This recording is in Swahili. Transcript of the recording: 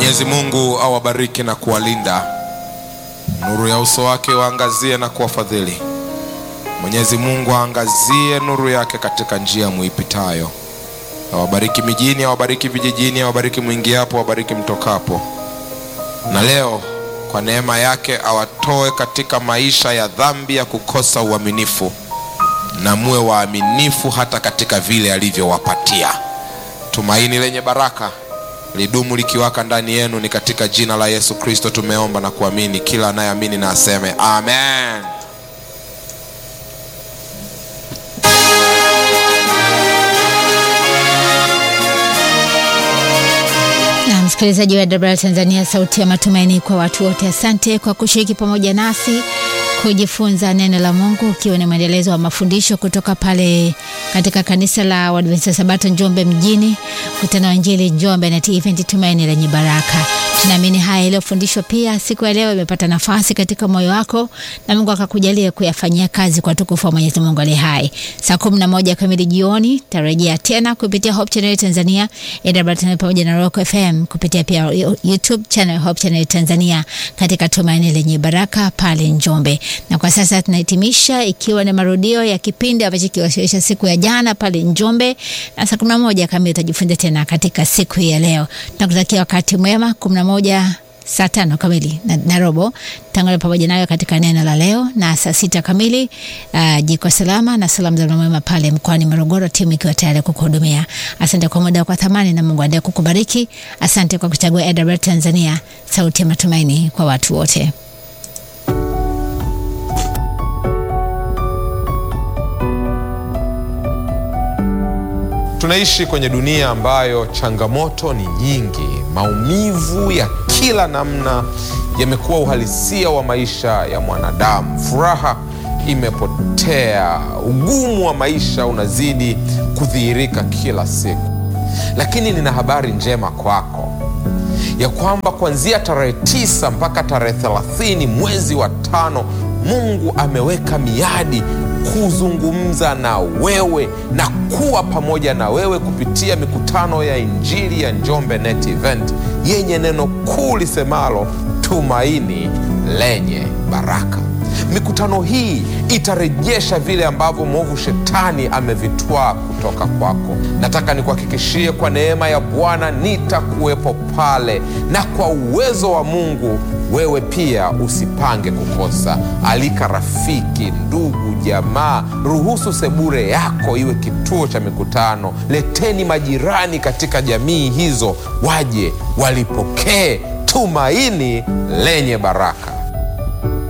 Mwenyezi Mungu awabariki na kuwalinda, nuru ya uso wake waangazie na kuwafadhili. Mwenyezi Mungu aangazie nuru yake katika njia muipitayo, awabariki mijini, awabariki vijijini, awabariki mwingiapo, awabariki mtokapo. Na leo kwa neema yake awatoe katika maisha ya dhambi ya kukosa uaminifu, na muwe waaminifu hata katika vile alivyowapatia. Tumaini lenye baraka lidumu likiwaka ndani yenu, ni katika jina la Yesu Kristo tumeomba na kuamini. Kila anayeamini na aseme amen. Na msikilizaji wa WR Tanzania, sauti ya matumaini kwa watu wote, asante kwa kushiriki pamoja nasi kujifunza neno la Mungu, ukiwa ni mwendelezo wa mafundisho kutoka pale katika kanisa la Waadventista Sabato Njombe mjini, mkutano wa Injili Njombe na event Tumaini lenye Baraka. Tunaamini haya yaliyofundishwa pia siku ya leo imepata nafasi katika moyo wako na Mungu akakujalia kuyafanyia kazi kwa tukufu wa Mwenyezi Mungu aliye hai. Saa kumi na moja kamili jioni tarejea tena kupitia Hope Channel Tanzania, AWR Tanzania pamoja na Rock FM kupitia pia YouTube channel Hope Channel Tanzania katika Tumaini lenye Baraka pale Njombe. Na kwa sasa tunahitimisha ikiwa ni marudio ya kipindi ambacho kiwasilisha siku ya jana pale Njombe, na saa kumi na moja kamili utajifunza tena katika siku hii ya leo. Tunakutakia wakati mwema. kumi na moja saa tano kamili na, na robo tangana pamoja nayo katika neno la leo, na saa sita kamili uh, jiko salama na salamu za mwema pale mkoani Morogoro, timu ikiwa tayari kukuhudumia. Asante kwa muda kwa thamani, na Mungu aendelee kukubariki. Asante kwa kuchagua AWR Tanzania, sauti ya matumaini kwa watu wote. Tunaishi kwenye dunia ambayo changamoto ni nyingi. Maumivu ya kila namna yamekuwa uhalisia wa maisha ya mwanadamu. Furaha imepotea, ugumu wa maisha unazidi kudhihirika kila siku. Lakini nina habari njema kwako ya kwamba kuanzia tarehe tisa mpaka tarehe thelathini mwezi wa tano Mungu ameweka miadi kuzungumza na wewe na kuwa pamoja na wewe kupitia mikutano ya Injili ya Njombe Net Event yenye neno kuu lisemalo tumaini lenye baraka. Mikutano hii itarejesha vile ambavyo mwovu shetani amevitwaa kutoka kwako. Nataka nikuhakikishie kwa neema ya Bwana nitakuwepo pale, na kwa uwezo wa Mungu wewe pia usipange kukosa. Alika rafiki, ndugu, jamaa, ruhusu sebure yako iwe kituo cha mikutano. Leteni majirani katika jamii hizo, waje walipokee tumaini lenye baraka.